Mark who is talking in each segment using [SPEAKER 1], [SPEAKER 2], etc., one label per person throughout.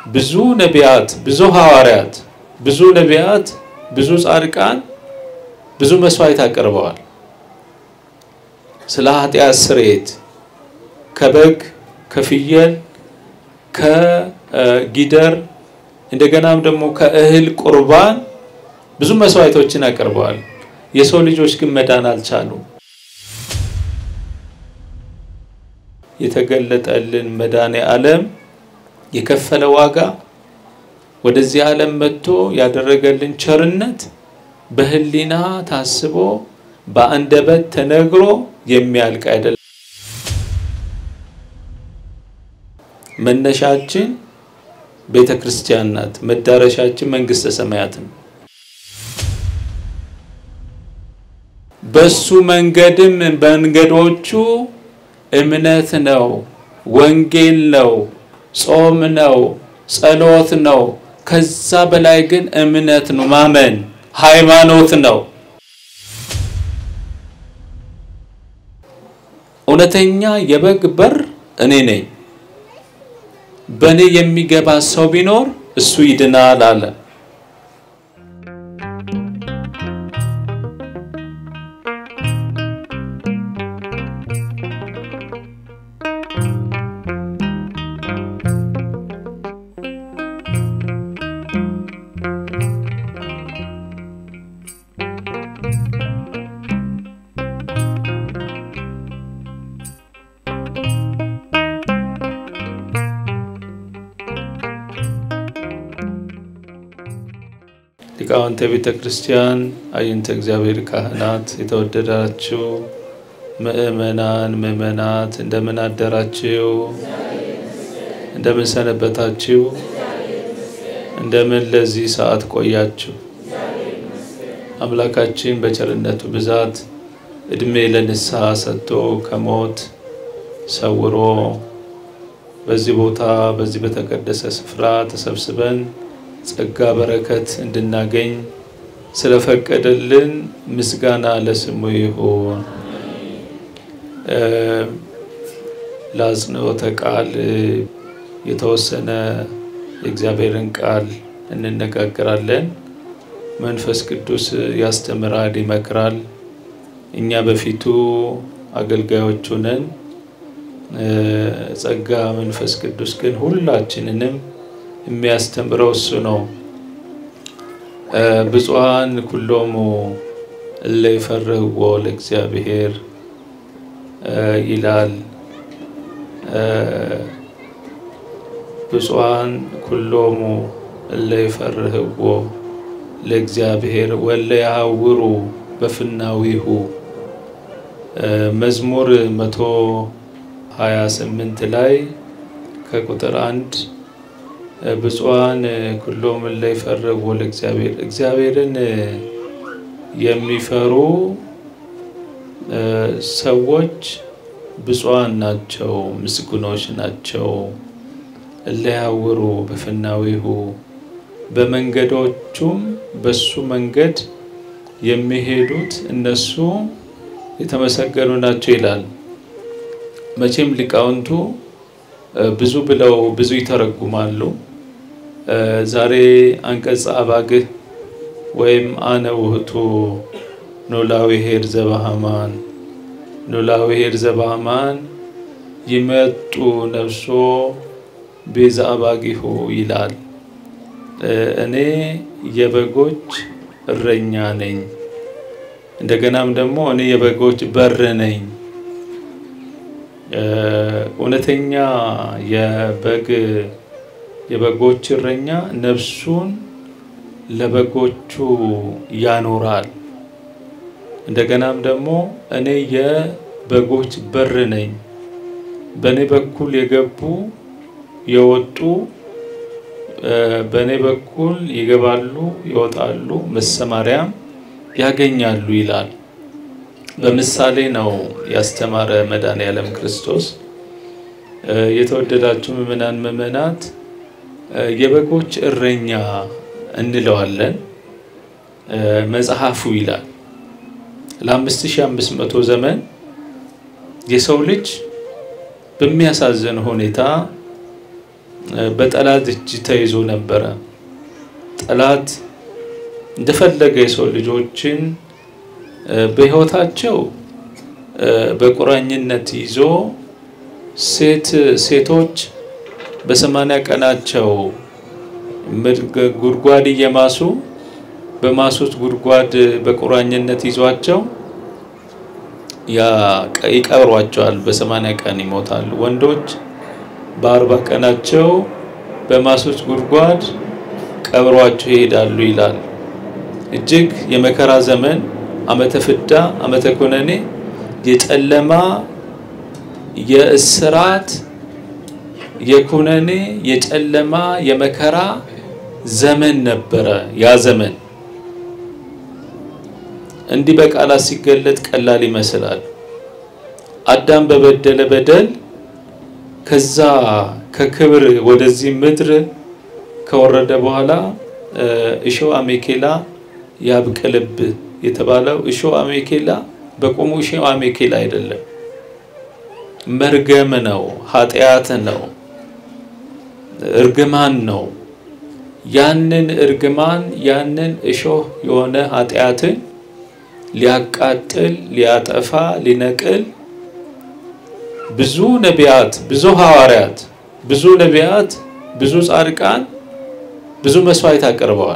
[SPEAKER 1] ብዙ ነቢያት፣ ብዙ ሐዋርያት፣ ብዙ ነቢያት፣ ብዙ ጻድቃን ብዙ መስዋዕት አቅርበዋል። ስለ ኃጢአት ስርየት ከበግ ከፍየል ከጊደር እንደገናም ደግሞ ከእህል ቁርባን ብዙ መስዋዕቶችን አቅርበዋል። የሰው ልጆች ግን መዳን አልቻሉም። የተገለጠልን መድኃኔ ዓለም የከፈለ ዋጋ ወደዚህ ዓለም መጥቶ ያደረገልን ቸርነት በሕሊና ታስቦ በአንደበት ተነግሮ የሚያልቅ አይደለም። መነሻችን ቤተ ክርስቲያን ናት። መዳረሻችን መንግስተ ሰማያት ነው። በሱ መንገድም መንገዶቹ እምነት ነው፣ ወንጌል ነው፣ ጾም ነው፣ ጸሎት ነው። ከዛ በላይ ግን እምነት ነው፣ ማመን ሃይማኖት ነው። እውነተኛ የበግ በር እኔ ነኝ። በእኔ የሚገባ ሰው ቢኖር እሱ ይድናል አለ። ሊቃውንተ ቤተ ክርስቲያን፣ አይንተ እግዚአብሔር ካህናት፣ የተወደዳችሁ ምእመናን ምእመናት እንደምን አደራችሁ? እንደምን ሰነበታችሁ? እንደምን ለዚህ ሰዓት ቆያችሁ? አምላካችን በቸርነቱ ብዛት እድሜ ለንስሐ ሰጥቶ ከሞት ሰውሮ በዚህ ቦታ በዚህ በተቀደሰ ስፍራ ተሰብስበን ጸጋ በረከት እንድናገኝ ስለፈቀደልን ምስጋና ለስሙ ይሁን። ለአጽንኦተ ቃል የተወሰነ የእግዚአብሔርን ቃል እንነጋገራለን። መንፈስ ቅዱስ ያስተምራል፣ ይመክራል። እኛ በፊቱ አገልጋዮቹ ነን። ጸጋ መንፈስ ቅዱስ ግን ሁላችንንም የሚያስተምረው እሱ ነው። ብፁዓን ኩሎሙ እለ ይፈርህዎ ለእግዚአብሔር ይላል። ብፁዓን ኩሎሙ እለ ይፈርህዎ ለእግዚአብሔር ወለ ያሐውሩ በፍናዊሁ መዝሙር መቶ ሀያ ስምንት ላይ ከቁጥር አንድ ብፁዓን ኩሎሙ እለ ይፈርህዎ ለእግዚአብሔር እግዚአብሔርን የሚፈሩ ሰዎች ብፁዓን ናቸው፣ ምስጉኖች ናቸው። እለ ያሐውሩ በፍናዊሁ በመንገዶቹም በሱ መንገድ የሚሄዱት እነሱ የተመሰገኑ ናቸው ይላል። መቼም ሊቃውንቱ ብዙ ብለው ብዙ ይተረጉማሉ። ዛሬ አንቀጸ አባግህ ወይም አነ ውህቱ ኖላዊ ኄር ዘበሃማን ኖላዊ ኄር ዘበሃማን ይመጡ ነፍሶ ቤዛ አባጊሁ ይላል። እኔ የበጎች እረኛ ነኝ፣ እንደገናም ደግሞ እኔ የበጎች በር ነኝ። እውነተኛ የበግ የበጎች እረኛ ነፍሱን ለበጎቹ ያኖራል። እንደገናም ደግሞ እኔ የበጎች በር ነኝ። በእኔ በኩል የገቡ የወጡ በእኔ በኩል ይገባሉ፣ ይወጣሉ፣ መሰማሪያም ያገኛሉ ይላል። በምሳሌ ነው ያስተማረ መድኃኔዓለም ክርስቶስ። የተወደዳችሁ ምዕመናን ምዕመናት የበጎች እረኛ እንለዋለን መጽሐፉ ይላል። ለአምስት ሺህ አምስት መቶ ዘመን የሰው ልጅ በሚያሳዝን ሁኔታ በጠላት እጅ ተይዞ ነበረ። ጠላት እንደፈለገ የሰው ልጆችን በሕይወታቸው በቁራኝነት ይዞ ሴት ሴቶች በሰማንያ ቀናቸው ጉድጓድ እየማሱ በማሱት ጉድጓድ በቁራኝነት ይዟቸው ይቀብሯቸዋል። በሰማንያ ቀን ይሞታሉ። ወንዶች በአርባ ቀናቸው በማሱት ጉድጓድ ቀብሯቸው ይሄዳሉ ይላል። እጅግ የመከራ ዘመን ዓመተ ፍዳ ዓመተ ኩነኔ የጨለማ የእስራት የኩነኔ የጨለማ የመከራ ዘመን ነበረ። ያ ዘመን እንዲህ በቃላት ሲገለጥ ቀላል ይመስላል። አዳም በበደለ በደል ከዛ ከክብር ወደዚህ ምድር ከወረደ በኋላ እሾህ አሜኬላ ያብቅልብ የተባለው እሾህ አሜኬላ በቁሙ እሾህ አሜኬላ አይደለም፣ መርገም ነው፣ ኃጢአት ነው፣ እርግማን ነው። ያንን እርግማን ያንን እሾህ የሆነ ኃጢአትን ሊያቃጥል ሊያጠፋ ሊነቅል ብዙ ነቢያት ብዙ ሐዋርያት ብዙ ነቢያት ብዙ ጻድቃን ብዙ መስዋዕት አቅርበዋል።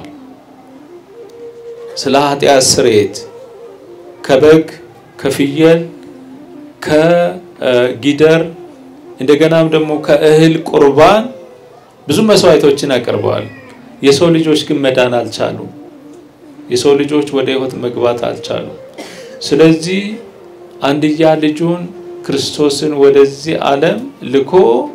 [SPEAKER 1] ስለ ኃጢአት ስርየት ከበግ ከፍየል ከጊደር እንደገናም ደግሞ ከእህል ቁርባን ብዙ መስዋዕቶችን አቅርበዋል። የሰው ልጆች ግን መዳን አልቻሉም። የሰው ልጆች ወደ ሕይወት መግባት አልቻሉም። ስለዚህ አንድያ ልጁን ክርስቶስን ወደዚህ ዓለም ልኮ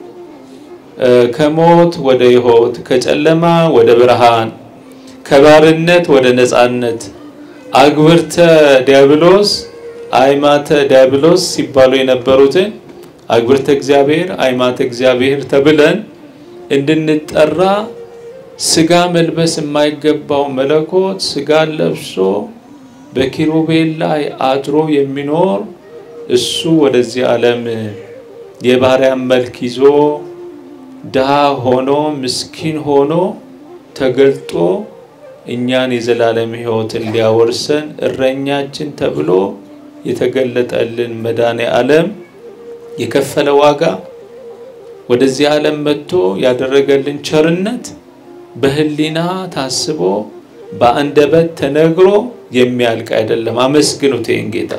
[SPEAKER 1] ከሞት ወደ ሕይወት ከጨለማ ወደ ብርሃን ከባርነት ወደ ነፃነት አግብርተ ዲያብሎስ አይማተ ዲያብሎስ ሲባሉ የነበሩትን አግብርተ እግዚአብሔር አይማተ እግዚአብሔር ተብለን እንድንጠራ ስጋ መልበስ የማይገባው መለኮት ስጋን ለብሶ በኪሩቤል ላይ አድሮ የሚኖር እሱ ወደዚህ ዓለም የባሪያን መልክ ይዞ ድሃ ሆኖ ምስኪን ሆኖ ተገልጦ እኛን የዘላለም ሕይወትን ሊያወርሰን እረኛችን ተብሎ የተገለጠልን መድኃኔ ዓለም የከፈለ ዋጋ ወደዚህ ዓለም መጥቶ ያደረገልን ቸርነት በሕሊና ታስቦ በአንደበት ተነግሮ የሚያልቅ አይደለም። አመስግኑት ይህን ጌታ።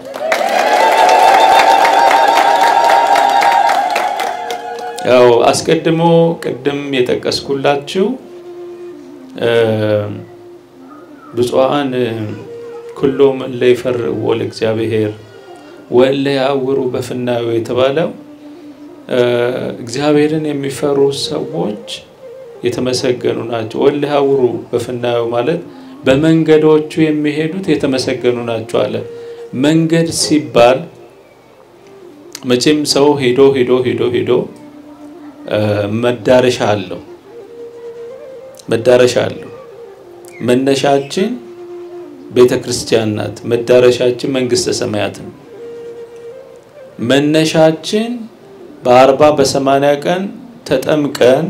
[SPEAKER 1] ያው አስቀድሞ ቅድም የጠቀስኩላችሁ ብፁዓን ኩሎም እለ ይፈርዎ ለእግዚአብሔር ወእለ ያዕውሩ በፍናዌ የተባለው እግዚአብሔርን የሚፈሩ ሰዎች የተመሰገኑ ናቸው። ወእለ ያዕውሩ በፍናዌ ማለት በመንገዶቹ የሚሄዱት የተመሰገኑ ናቸው አለ። መንገድ ሲባል መቼም ሰው ሄዶ ሄዶ ሄዶ ሄዶ መዳረሻ አለው መዳረሻ አለው። መነሻችን ቤተ ክርስቲያን ናት። መዳረሻችን መንግስተ ሰማያት ነው። መነሻችን በአርባ በሰማንያ ቀን ተጠምቀን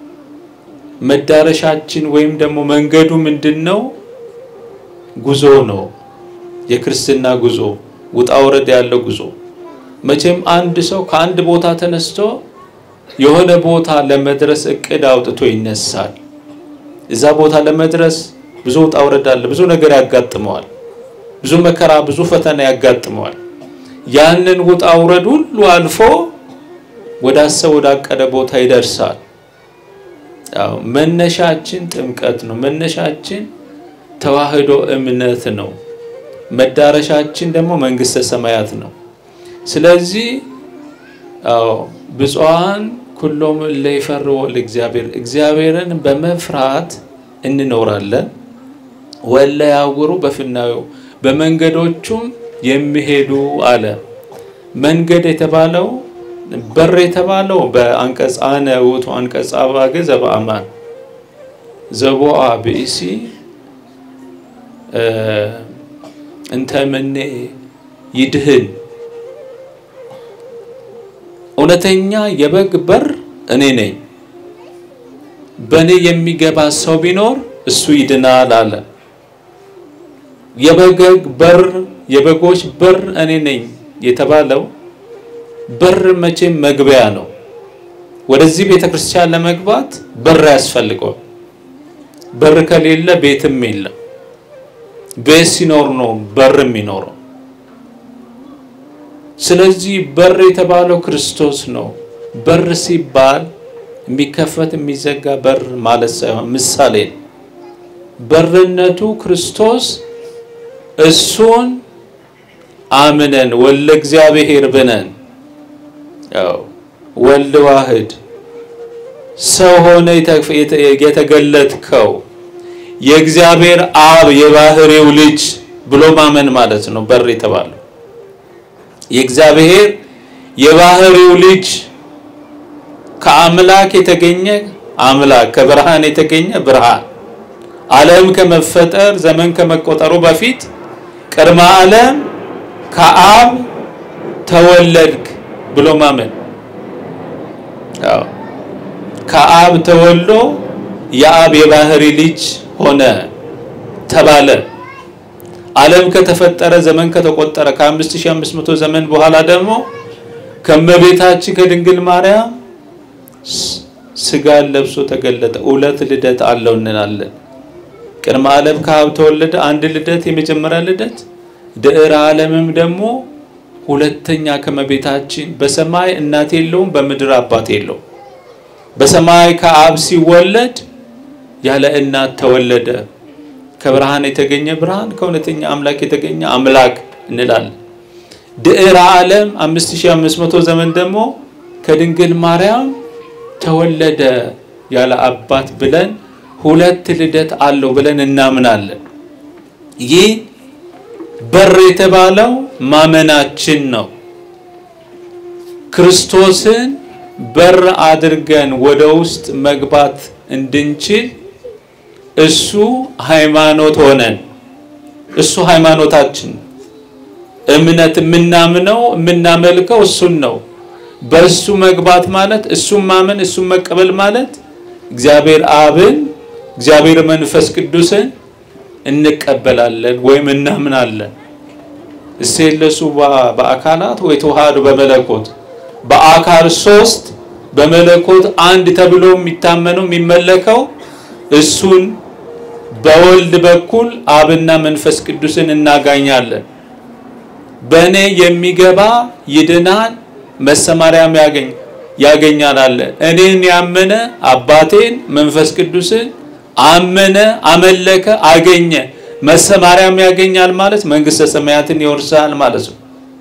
[SPEAKER 1] መዳረሻችን ወይም ደግሞ መንገዱ ምንድን ነው? ጉዞ ነው። የክርስትና ጉዞ ውጣ ውረድ ያለው ጉዞ። መቼም አንድ ሰው ከአንድ ቦታ ተነስቶ የሆነ ቦታ ለመድረስ እቅድ አውጥቶ ይነሳል። እዛ ቦታ ለመድረስ ብዙ ውጣ ውረድ አለ። ብዙ ነገር ያጋጥመዋል። ብዙ መከራ፣ ብዙ ፈተና ያጋጥመዋል። ያንን ውጣ ውረድ ሁሉ አልፎ ወደ አሰብ ወዳቀደ ቦታ ይደርሳል። ያው መነሻችን ጥምቀት ነው። መነሻችን ተዋህዶ እምነት ነው። መዳረሻችን ደግሞ መንግስተ ሰማያት ነው። ስለዚህ አዎ ብፁዓን ኩሎም እለ ይፈርዎ ለእግዚአብሔር እግዚአብሔርን በመፍራት እንኖራለን። ወእለ ያዕውሩ በፍናዌው በመንገዶቹም የሚሄዱ አለ። መንገድ የተባለው በር የተባለው በአንቀጽ አነ ውእቱ አንቀጸ አባገ ዘበአማን ዘቦአ ብእሲ እንተ እምኔ ይድህን እውነተኛ የበግ በር እኔ ነኝ። በእኔ የሚገባ ሰው ቢኖር እሱ ይድናል አለ። የበግ በር የበጎች በር እኔ ነኝ የተባለው በር መቼም መግቢያ ነው። ወደዚህ ቤተ ክርስቲያን ለመግባት በር ያስፈልገዋል። በር ከሌለ ቤትም የለም። ቤት ሲኖር ነው በር የሚኖረው። ስለዚህ በር የተባለው ክርስቶስ ነው። በር ሲባል የሚከፈት የሚዘጋ በር ማለት ሳይሆን ምሳሌ ነው። በርነቱ ክርስቶስ እሱን አምነን ወልደ እግዚአብሔር ብነን ያው ወልድ ዋህድ ሰው ሆነ የተገለጥከው የእግዚአብሔር አብ የባህሪው ልጅ ብሎ ማመን ማለት ነው። በር የተባለው የእግዚአብሔር የባህሪው ልጅ ከአምላክ የተገኘ አምላክ ከብርሃን የተገኘ ብርሃን ዓለም ከመፈጠር ዘመን ከመቆጠሩ በፊት ቅድመ ዓለም ከአብ ተወለድክ ብሎ ማመን ከአብ ተወልዶ የአብ የባህሪ ልጅ ሆነ ተባለ። ዓለም ከተፈጠረ ዘመን ከተቆጠረ ከ5500 ዘመን በኋላ ደግሞ ከእመቤታችን ከድንግል ማርያም ስጋን ለብሶ ተገለጠ። ሁለት ልደት አለው እንላለን። ቅድመ ዓለም ከአብ ተወለደ፣ አንድ ልደት፣ የመጀመሪያ ልደት። ድዕረ ዓለምም ደግሞ ሁለተኛ ከእመቤታችን በሰማይ እናት የለውም፣ በምድር አባት የለውም። በሰማይ ከአብ ሲወለድ ያለ እናት ተወለደ። ከብርሃን የተገኘ ብርሃን፣ ከእውነተኛ አምላክ የተገኘ አምላክ እንላለን። ድዕረ ዓለም 5500 ዘመን ደግሞ ከድንግል ማርያም ተወለደ ያለ አባት ብለን ሁለት ልደት አለው ብለን እናምናለን። ይህ በር የተባለው ማመናችን ነው። ክርስቶስን በር አድርገን ወደ ውስጥ መግባት እንድንችል እሱ ሃይማኖት ሆነን እሱ ሃይማኖታችን እምነት የምናምነው የምናመልከው እሱን ነው። በእሱ መግባት ማለት እሱን ማመን እሱን መቀበል ማለት እግዚአብሔር አብን እግዚአብሔር መንፈስ ቅዱስን እንቀበላለን ወይም እናምናለን። እሴለሱ በአካላት ወይ ተዋህዶ በመለኮት በአካል ሶስት በመለኮት አንድ ተብሎ የሚታመነው የሚመለከው እሱን በወልድ በኩል አብና መንፈስ ቅዱስን እናጋኛለን። በእኔ የሚገባ ይድናል መሰማሪያም ያገኝ ያገኛል አለ። እኔን ያመነ አባቴን መንፈስ ቅዱስን አመነ፣ አመለከ፣ አገኘ መሰማሪያም ያገኛል ማለት መንግስተ ሰማያትን ይወርሳል ማለት ነው።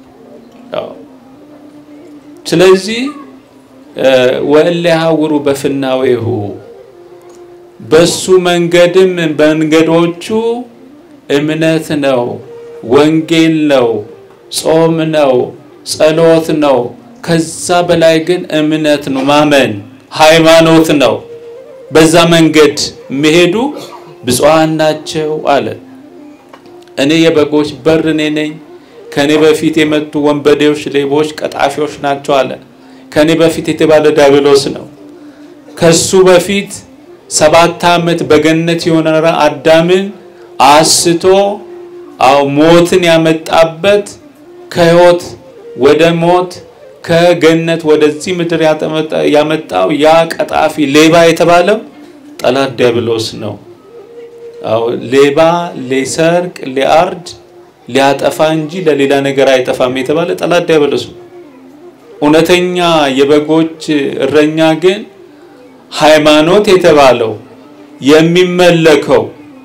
[SPEAKER 1] ስለዚህ ወእለ ያሐውሩ በፍናዌሁ በሱ መንገድም መንገዶቹ እምነት ነው፣ ወንጌል ነው፣ ጾም ነው፣ ጸሎት ነው። ከዛ በላይ ግን እምነት ነው፣ ማመን ሃይማኖት ነው። በዛ መንገድ መሄዱ ብፁዓን ናቸው አለ። እኔ የበጎች በር እኔ ነኝ። ከኔ በፊት የመጡ ወንበዴዎች፣ ሌቦች፣ ቀጣፊዎች ናቸው አለ። ከኔ በፊት የተባለ ዲያብሎስ ነው። ከሱ በፊት ሰባት ዓመት በገነት የኖረ አዳምን አስቶ አው ሞትን ያመጣበት ከህይወት ወደ ሞት ከገነት ወደዚህ ምድር ያመጣው ያ ቀጣፊ ሌባ የተባለው ጠላት ዲያብሎስ ነው። አው ሌባ ሊሰርቅ፣ ሊያርድ፣ ሊያጠፋ እንጂ ለሌላ ነገር አይጠፋም የተባለ ጠላት ዲያብሎስ ነው። እውነተኛ የበጎች እረኛ ግን ሃይማኖት የተባለው የሚመለከው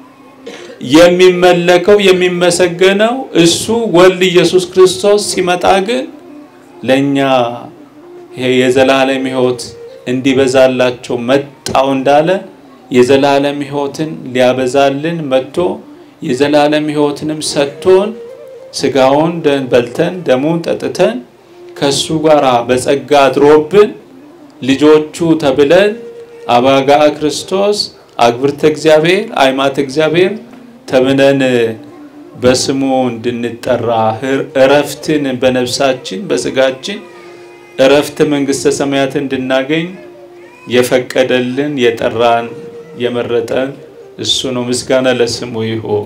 [SPEAKER 1] የሚመለከው የሚመሰገነው እሱ ወልድ ኢየሱስ ክርስቶስ ሲመጣ ግን ለኛ የዘላለም ሕይወት እንዲበዛላቸው መጣው እንዳለ የዘላለም ሕይወትን ሊያበዛልን መጥቶ የዘላለም ሕይወትንም ሰጥቶን ስጋውን በልተን ደሙን ጠጥተን ከሱ ጋር በጸጋ አድሮብን ልጆቹ ተብለን አባጋ ክርስቶስ አግብርተ እግዚአብሔር አይማት እግዚአብሔር ተብለን በስሙ እንድንጠራ እረፍትን በነፍሳችን በስጋችን እረፍት መንግስተ ሰማያት እንድናገኝ የፈቀደልን የጠራን የመረጠን እሱ ነው። ምስጋና ለስሙ ይሁን።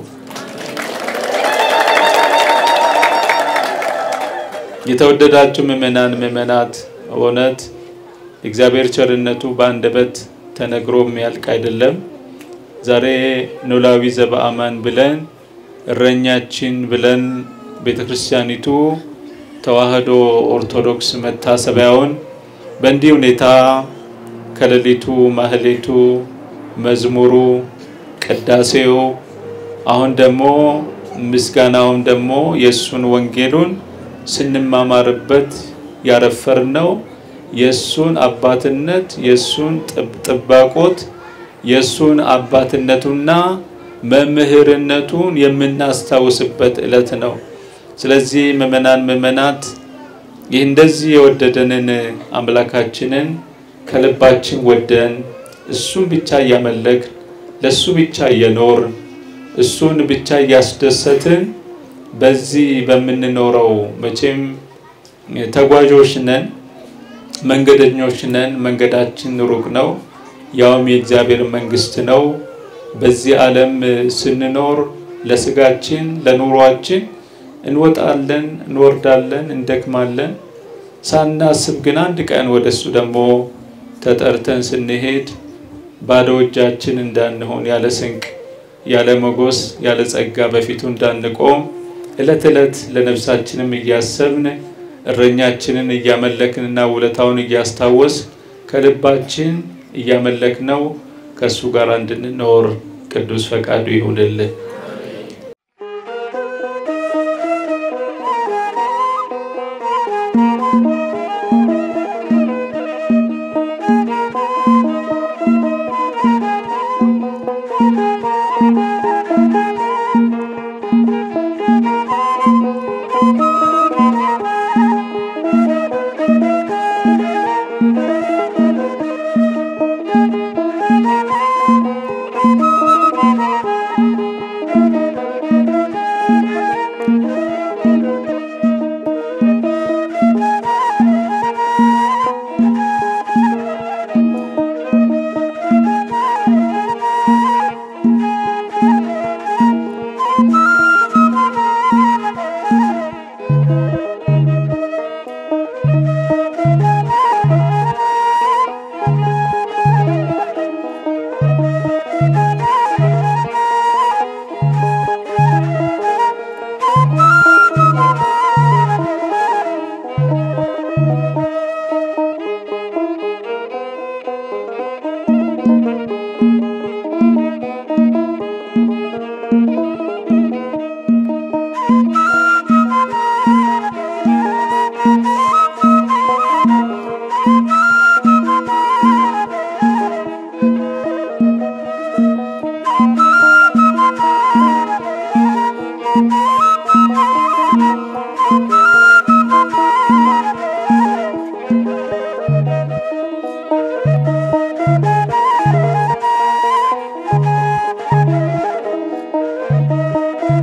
[SPEAKER 1] የተወደዳችሁ ምእመናን ምእመናት፣ እውነት እግዚአብሔር ቸርነቱ በአንደበት ተነግሮ የሚያልቅ አይደለም። ዛሬ ኖላዊ ዘበአማን ብለን እረኛችን ብለን ቤተ ክርስቲያኒቱ ተዋህዶ ኦርቶዶክስ መታሰቢያውን በእንዲህ ሁኔታ ከሌሊቱ ማህሌቱ፣ መዝሙሩ፣ ቅዳሴው አሁን ደግሞ ምስጋናውን ደግሞ የእሱን ወንጌሉን ስንማማርበት ያረፈርነው የእሱን አባትነት የእሱን ጥባቆት የእሱን አባትነቱና መምህርነቱን የምናስታውስበት ዕለት ነው። ስለዚህ ምእመናን ምእመናት ይህ እንደዚህ የወደደንን አምላካችንን ከልባችን ወደን እሱን ብቻ እያመለክን ለእሱ ብቻ እየኖር እሱን ብቻ እያስደሰትን በዚህ በምንኖረው መቼም ተጓዦች ነን፣ መንገደኞች ነን። መንገዳችን ሩቅ ነው፣ ያውም የእግዚአብሔር መንግስት ነው። በዚህ ዓለም ስንኖር ለስጋችን ለኑሯችን እንወጣለን፣ እንወርዳለን፣ እንደክማለን። ሳናስብ ግን አንድ ቀን ወደ እሱ ደግሞ ተጠርተን ስንሄድ ባዶ እጃችን እንዳንሆን ያለ ስንቅ፣ ያለ መጎስ፣ ያለ ጸጋ በፊቱ እንዳንቆም እለት እለት ለነፍሳችንም እያሰብን እረኛችንን እያመለክንና ውለታውን እያስታወስ ከልባችን እያመለክነው ከእሱ ጋር እንድንኖር ቅዱስ ፈቃዱ ይሁንልን።